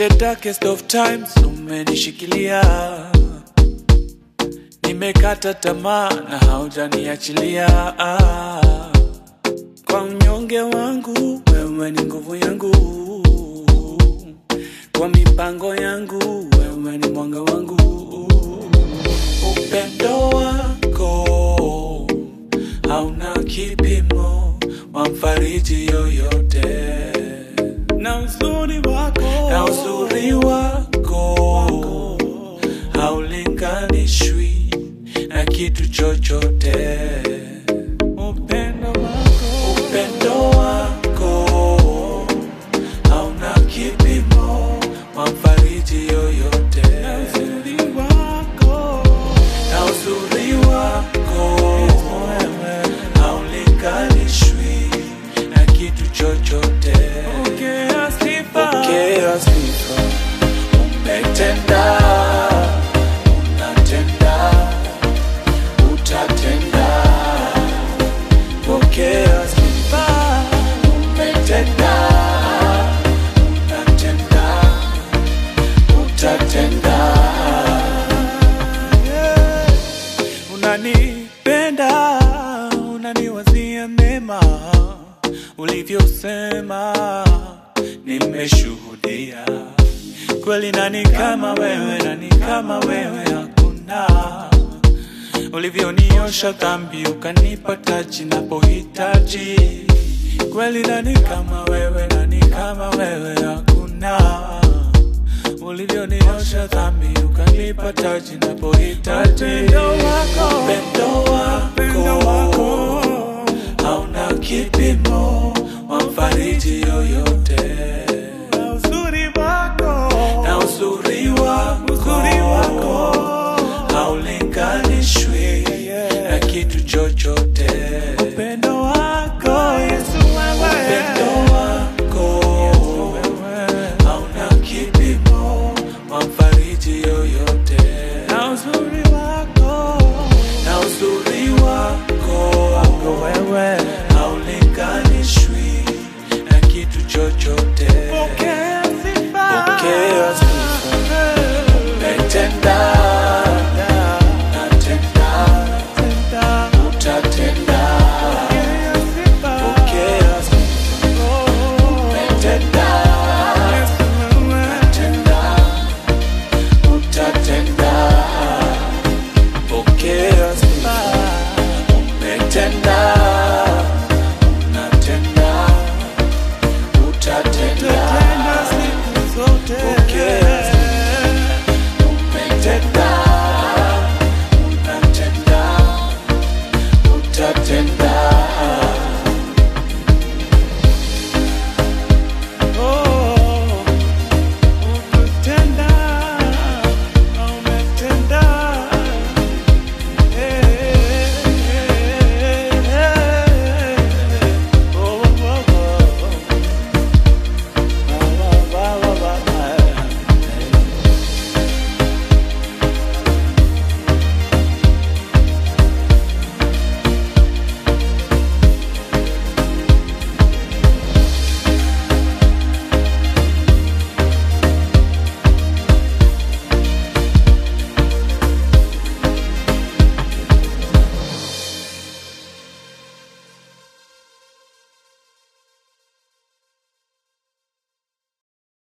the darkest of times umenishikilia, nimekata tamaa na haujaniachilia. Kwa unyonge wangu wewe ni nguvu yangu, kwa mipango yangu wewe ni mwanga wangu. Upendo wako hauna kipimo, wamfariji yoyote na uzuri wako, na uzuri wako haulinganishwi na kitu chochote. Upendo wako, upendo wako hauna kipimo, wamfariji yoyote. Na uzuri wako, na uzuri wako haulinganishwi na kitu chochote. Pokea sifa, pokea sifa. Umetenda, unatenda, utatenda. Pokea sifa. Umetenda, unatenda, utatenda. Yeah. Unanipenda, unaniwazia mema, ulivyosema nimeshuhudia. Kweli nani kama wewe, nani kama wewe hakuna. Ulivyoniosha dhambi, ukanipa taji napohitaji. Kweli nani kama wewe, nani kama wewe hakuna ulivyoniosha dhambi ukanipa taji napohitaji. Upendo wako, upendo wako hauna kipi